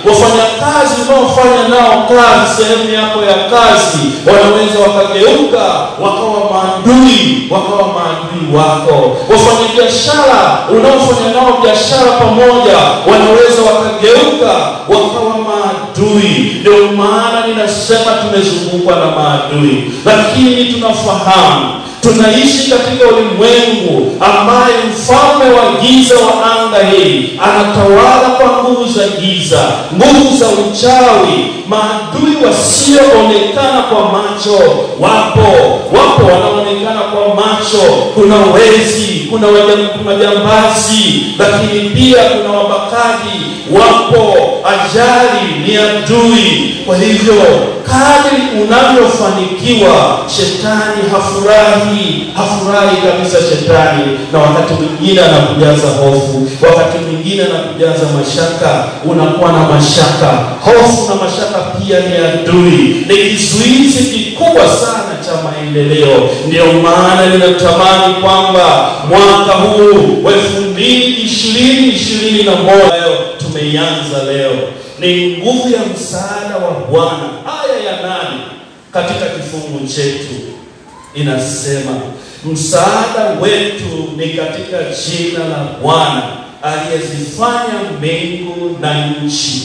Wafanyakazi unaofanya nao kazi sehemu yako ya kazi wanaweza wakageuka wakawa maadui, wakawa maadui wako. Wafanyabiashara unaofanya nao biashara pamoja wanaweza wakageuka wakawa maadui. Ndio maana ninasema tumezungukwa na maadui, lakini tunafahamu tunaishi katika ulimwengu ambaye mfalme wa giza wa anga hii anatawala kwa nguvu za giza, nguvu za uchawi, maadui wasioonekana kwa macho. Wapo, wapo wanaonekana kwa macho. Kuna wezi, kuna wajam- majambazi, lakini pia kuna wabakaji, wapo. Ajali ni adui. Kwa hivyo kadri unavyofanikiwa, shetani hafurahi, hafurahi kabisa shetani, na wakati mwingine anakujaza hofu, wakati mwingine anakujaza mashaka, unakuwa na mashaka. Hofu na mashaka pia ni adui, ni kizuizi kikubwa sana cha maendeleo. Ndio maana ninatamani kwamba mwaka huu wa elfu mbili ishirini ishirini na moja leo tumeianza leo ni nguvu ya msaada wa Bwana. Aya ya nane katika kifungu chetu inasema msaada wetu ni katika jina la Bwana aliyezifanya mbingu na nchi.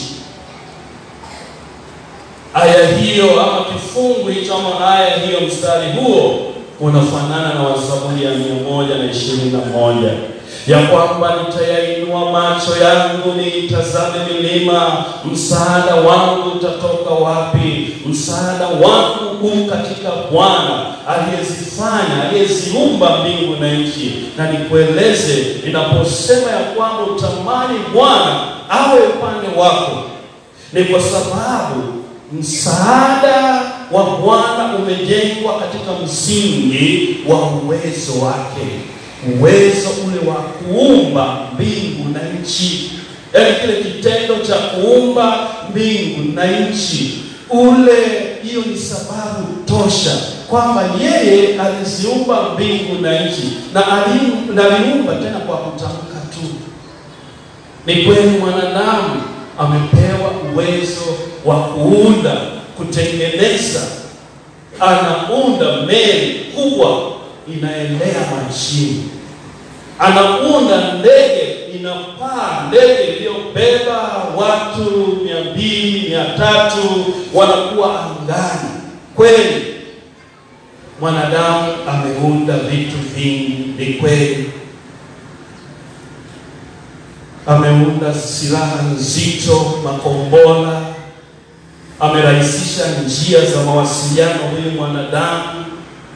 Aya hiyo ama kifungu hicho ama aya hiyo, mstari huo unafanana na wa Zaburi ya mia moja na ishirini na moja ya kwamba nitayainua macho yangu niitazame milima, msaada wangu utatoka wapi? Msaada wangu huu katika Bwana aliyezifanya, aliyeziumba mbingu na nchi. Na nikueleze, ninaposema ya kwamba utamani Bwana awe upande wako, ni kwa sababu msaada wa Bwana umejengwa katika msingi wa uwezo wake uwezo ule wa kuumba mbingu na nchi, yaani kile kitendo cha kuumba mbingu na nchi, ule hiyo ni sababu tosha kwamba yeye aliziumba mbingu na nchi na alim- na aliumba tena kwa kutamka tu. Ni kweli mwanadamu amepewa uwezo wa kuunda, kutengeneza, anaunda meli kubwa inaelea majini, anaunda ndege inapaa, ndege iliyobeba watu mia mbili mia tatu wanakuwa angani. Kweli mwanadamu ameunda vitu vingi, ni kweli ameunda silaha nzito, makombora, amerahisisha njia za mawasiliano huyu mwanadamu.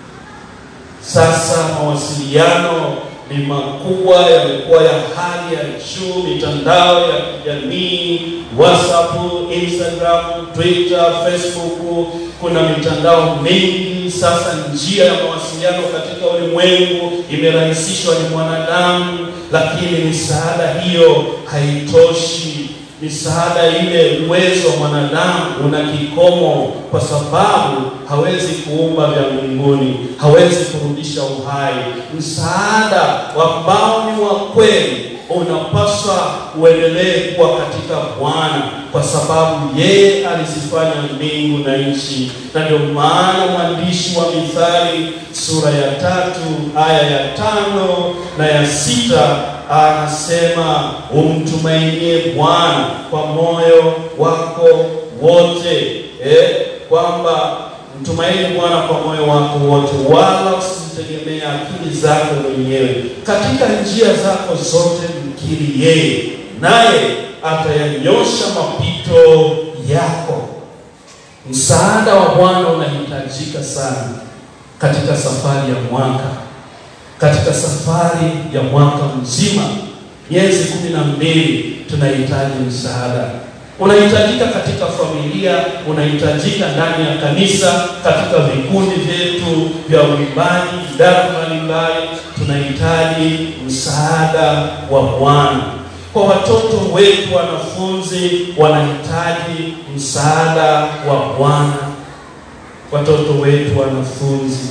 Sasa mawasiliano ni makubwa, yamekuwa ya hali ya juu, mitandao ya kijamii, WhatsApp, Instagram, Twitter, Facebook, kuna mitandao mingi. Sasa njia ya mawasiliano katika ulimwengu imerahisishwa ni mwanadamu, lakini misaada hiyo haitoshi. Misaada ile, uwezo wa mwanadamu una kikomo, kwa sababu hawezi kuumba vya mbinguni, hawezi kurudisha uhai. Msaada ambao ni wa kweli unapaswa uendelee kuwa katika Bwana, kwa sababu yeye alizifanya mbingu na nchi. Na ndio maana mwandishi wa Mithali sura ya tatu aya ya tano na ya sita anasema umtumainie Bwana kwa moyo wako wote, eh, kwamba mtumaini Bwana kwa moyo wako wote, wala usitegemee akili zako mwenyewe. Katika njia zako zote mkiri yeye, naye atayanyosha mapito yako. Msaada wa Bwana unahitajika sana katika safari ya mwaka, katika safari ya mwaka mzima, miezi kumi na mbili, tunahitaji msaada. Unahitajika katika familia, unahitajika ndani ya kanisa, katika vikundi vyetu vya uimbaji, idara mbalimbali, tunahitaji msaada wa Bwana. Kwa watoto wetu, wanafunzi wanahitaji msaada wa Bwana. Watoto wetu, wanafunzi.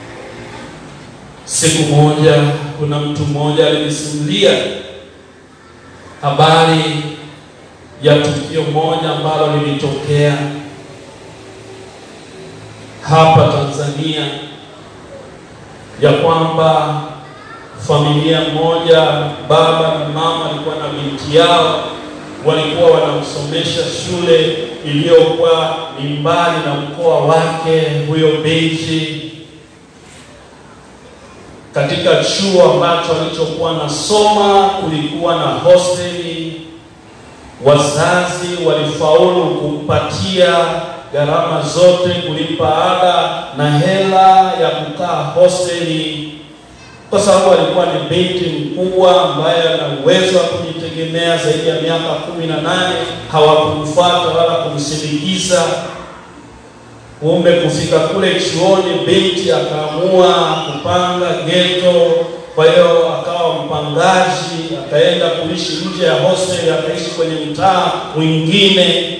Siku moja, kuna mtu mmoja alinisimulia habari ya tukio moja ambalo lilitokea hapa Tanzania ya kwamba familia moja, baba na mama walikuwa na binti yao, walikuwa wanamsomesha shule iliyokuwa ni mbali na mkoa wake huyo binti, katika chuo ambacho alichokuwa nasoma kulikuwa na hosteli. Wazazi walifaulu kumpatia gharama zote, kulipa ada na hela ya kukaa hosteli, kwa sababu alikuwa ni binti mkubwa ambaye ana uwezo wa kujitegemea zaidi ya miaka kumi na nane. Hawakumfuata wala kumsindikiza. Kumbe kufika kule chuoni, binti akaamua kupanga geto. Kwa hiyo akawa mpangaji, akaenda kuishi nje ya hostel, akaishi kwenye mtaa mwingine,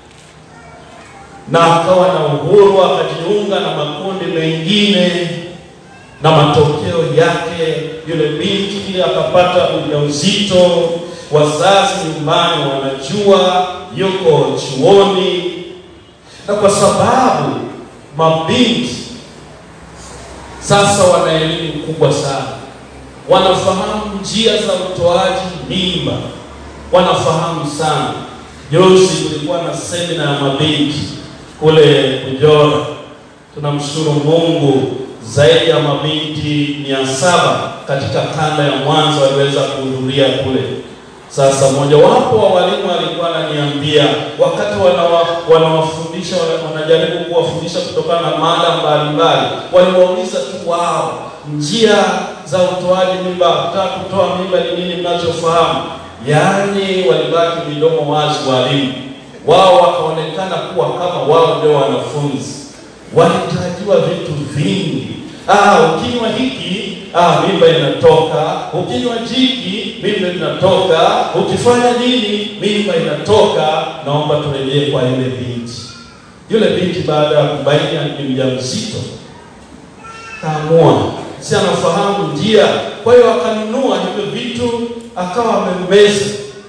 na akawa na uhuru, akajiunga na makundi mengine, na matokeo yake yule binti akapata ujauzito. Wazazi nyumbani wanajua yuko chuoni na kwa sababu mabinti sasa wana elimu kubwa sana, wanafahamu njia za utoaji mimba, wanafahamu sana. Juzi kulikuwa na semina ya mabinti kule Ujora. Tunamshukuru Mungu, zaidi ya mabinti mia saba katika kanda ya Mwanza waliweza kuhudhuria kule. Sasa mmojawapo wa walimu alikuwa ananiambia wakati wanawa, wanawafundisha wanajaribu kuwafundisha kutokana na mada mbalimbali, waliwauliza tu wao njia za utoaji mimba, kutaka kutoa mimba ni nini mnachofahamu? Yaani walibaki midomo wazi walimu wao, wakaonekana kuwa kama wao ndio wanafunzi, walitajiwa vitu vingi. Ah, ukinywa hiki ah, mimba inatoka. Ukinywa jiki mimba inatoka. Ukifanya nini mimba inatoka. Naomba turejee kwa ile binti. Yule binti baada ya kubaini ni mjamzito, kaamua si anafahamu njia, kwa hiyo akanunua hivyo vitu akawa amemmeza.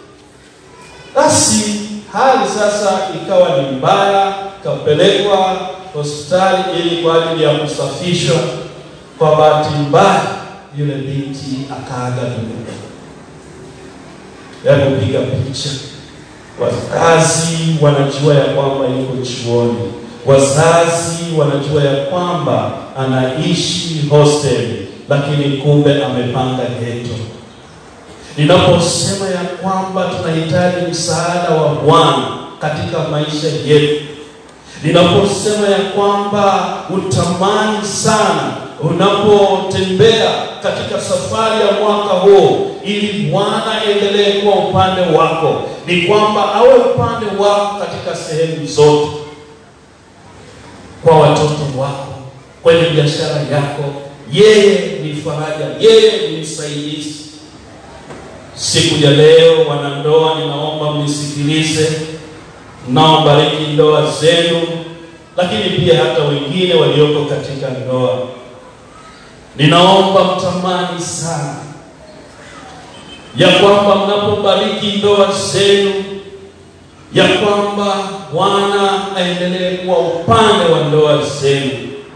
Basi hali sasa ikawa ni mbaya, kapelekwa hospitali ili kwa ajili ya kusafishwa. Kwa bahati mbaya yule binti akaaga dunia. Yaani kupiga picha, wazazi wanajua ya kwamba yuko chuoni, wazazi wanajua ya kwamba anaishi hosteli, lakini kumbe amepanga geto. Ninaposema ya kwamba tunahitaji msaada wa Bwana katika maisha yetu, ninaposema ya kwamba utamani sana unapotembea katika safari ya mwaka huu, ili Bwana endelee kuwa upande wako, ni kwamba awe upande wako katika sehemu zote, kwa watoto wako, kwenye biashara yako. Yeye ni faraja, yeye ni msaidizi. Siku ya leo, wanandoa, ninaomba mnisikilize, mnaobariki ndoa zenu, lakini pia hata wengine walioko katika ndoa ninaomba mtamani sana ya kwamba mnapobariki ndoa zenu, ya kwamba Bwana aendelee kuwa upande wa ndoa zenu.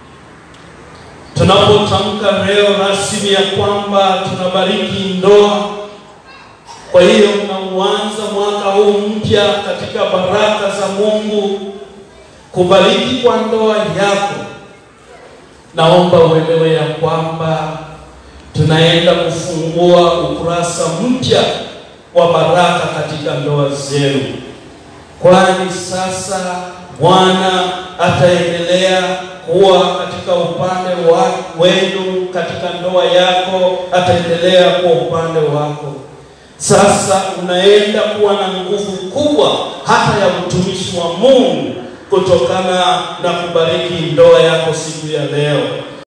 Tunapotamka leo rasmi ya kwamba tunabariki ndoa, kwa hiyo mnauanza mwaka huu mpya katika baraka za Mungu, kubariki kwa ndoa yako naomba uelewe ya kwamba tunaenda kufungua ukurasa mpya wa baraka katika ndoa zenu, kwani sasa Bwana ataendelea kuwa katika upande wa wenu, katika ndoa yako ataendelea kuwa upande wako. Sasa unaenda kuwa na nguvu kubwa hata ya utumishi wa Mungu kutokana na kubariki ndoa yako siku ya leo.